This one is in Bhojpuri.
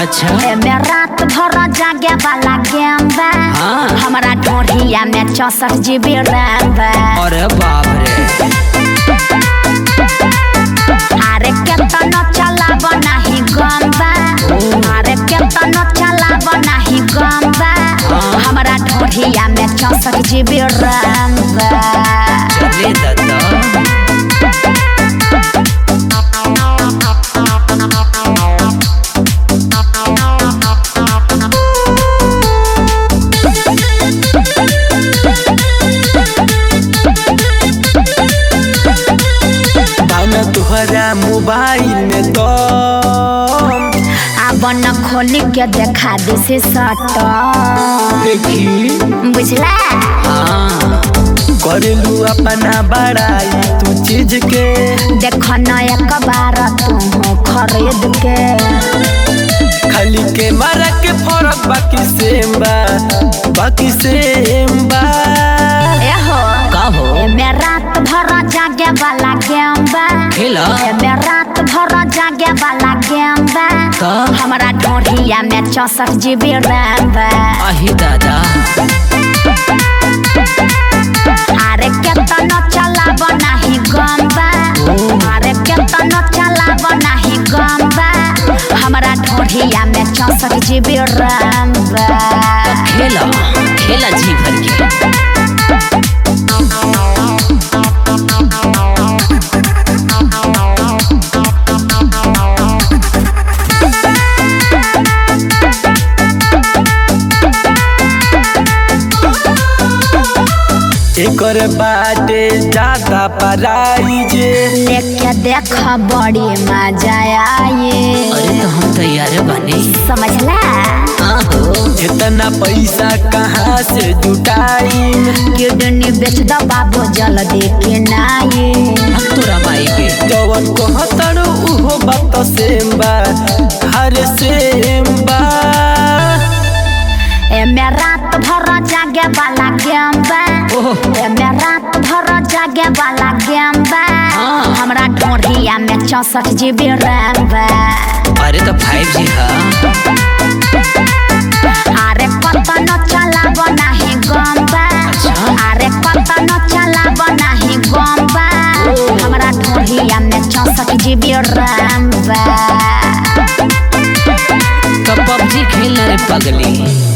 अच्छा एमे रात भर जागे वाला गेम बा हाँ। हमारा ढोढ़िया में चौसठ जीबी रैम बा अरे बाप रे अरे केतनो चलाब नाही गम बा अरे केतनो चलाब नाही गम बा हमारा ढोढ़िया में चौसठ जीबी रैम बा चले दादा बाना तुहरा मोबाइल में तो अब न खोली के देखा दिसी सट देखी बुझला हाँ करेलू अपना बड़ाई तू चीज के देख न एक बार तू खरीद के खाली के मारा के फरक बाकी सेम बा बाकी सेम बा एहो का हो एमे रात भर जागे वाला गेम बा खेला एमे रात भर जागे वाला गेम बा का हमारा ढोढ़िया में चौसठ जीबी रैम बा आही दादा अरे केतनो चलाब नाही गम बा अरे केतनो चलाब नाही गम बा हमारा ढोढ़िया में चौसठ जीबी रैम बा खेला खेला जी भर के एकर बाटे ज्यादा पराई जे लेके देख बड़ी मजा आई अरे तो हम तैयार बने समझला हाँ हो इतना पैसा कहाँ से जुटाई किडनी बेच दो बाबू जल्दी के नाई अब तोरा माई के जवन कहतरो उहो बात सेम बा हर सेम बा एमे रात भर जागे वाला गेम बा ओह एमे रात भर जागे वाला गेम बा हाँ। हमरा ढोढ़िया में चौसठ जीबी रैम बा अरे तो फाइव जी हाँ अरे कतनो चलाब नाही गम बा अरे कतनो चलाब नाही गम बा हमरा ढोढ़िया में चौसठ जीबी रैम बा तो पबजी खेलना रे पगली